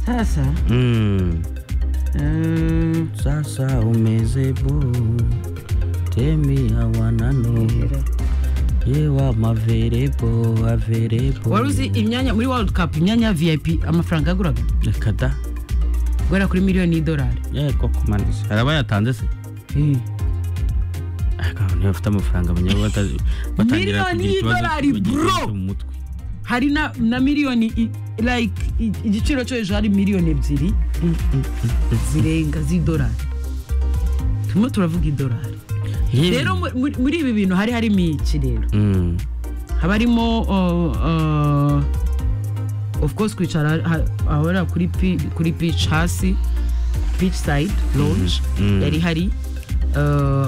Sasa Mm. mm, Sasa umezebo tembea wanano yewe amaverebo averebo wari uzi imyanya muri world cup imyanya ya vip amafaranga yaguraga reka da guhera kuri miliyoni y'idolari yewe koko mani se hari abayatanze se ariko abantu bafite amafaranga banyabo bata- batangira Miliyoni kugira ikibazo y'idolari, bagira ikibazo bro! mu mutwe hari na, na miliyoni i- like i- igiciro cyo hejuru hari miliyoni ebyiri zirenga z'idolari turimo turavuga idolari yewe rero mu- muri- muri ibi bintu hari harimo iki rero Mm. haba harimo uh, uh, of course kwicara ha- ahora kuri pi- kuri beach hasi beach side lounge Mhm. yari hari Uh,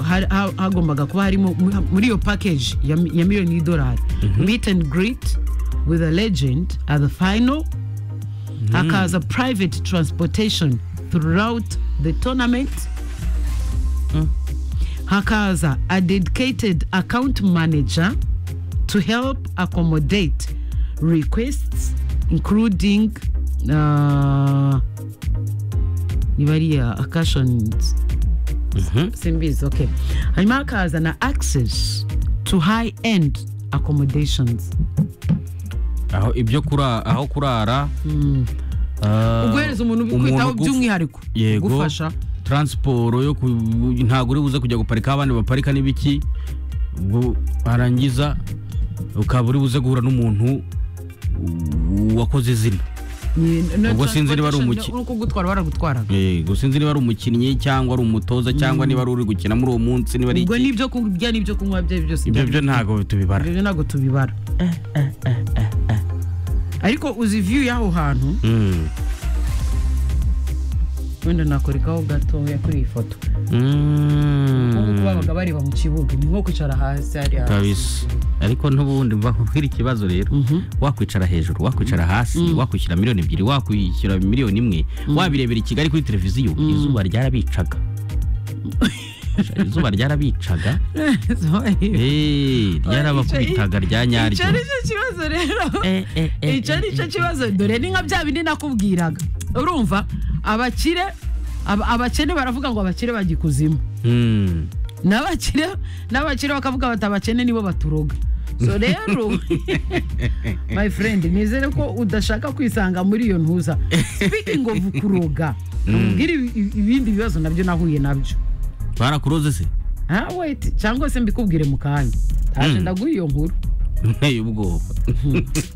ha- ha- hagombaga kuba harimo mu- muri iyo package ya, mi- ya miliyoni y'idolari meet and greet with a legend at the final hakaza private transportation throughout the tournament hakaza a dedicated account manager to help accommodate requests including uh, nibariya occasions Mhm. simbizi okay hanyuma hakaza na access to high end accommodations aho ibyo kura aho kurara ah, uguhereza umuntu umuntu ubikwitaho ugufa- by'umwihariko yego ugufasha taransiporo yo ku- ntabwo uri buze kujya guparika aho abandi baparika n'ibiki ubwo warangiza ukaba uri buze guhura n'umuntu u- wakoze izina Ni- no Ubwo sinzi niba ari transportation, umuki- no- no kugutwara baragutwara Eh, gusa sinzi niba ari umukinnyi cyangwa ari umutoza cyangwa niba ari uri gukina muri uwo munsi niba ari ubwo iki. n'ibyo kurya n'ibyo kunywa bye byose ibyo byo byari- ntabwo tubibara ibyo ntabwo tubibara ariko uzi view y'aho hantu Mm. wenda nakorekaho gatoya kuri iyi foto Mm. nk'uko babaga bareba mu kibuga ni nko kwicara hasi hariya kabisa ariko n'ubundi bahwira ikibazo rero wakwicara hejuru wakwicara hasi wakwishyura miliyoni ebyiri wakwishyura miliyoni imwe wabirebera i kigali kuri televiziyo izuba ryarabicaga izuba ryarabicaga Eh, ryarabakubitaga rya icyo nyaryo ari cyo kibazo rero Eh, eh, eh, icyo ari eh, cyo kibazo dore ni nka bya bindi nakubwiraga urumva abakire aba- abakene baravuga ngo abakire bajya ikuzimu Mm. n'abakire n'abakire bakavuga bati abakene nibo baturoga so rero my friend nizere ko udashaka kwisanga muri iyo ntuza speaking of kuroga namubwira ibindi bibazo nabyo nahuye nabyo barakuroze se ah wait cyangwa se mbikubwire mu kanya taje ndaguha iyo nkuru nteye ubwoba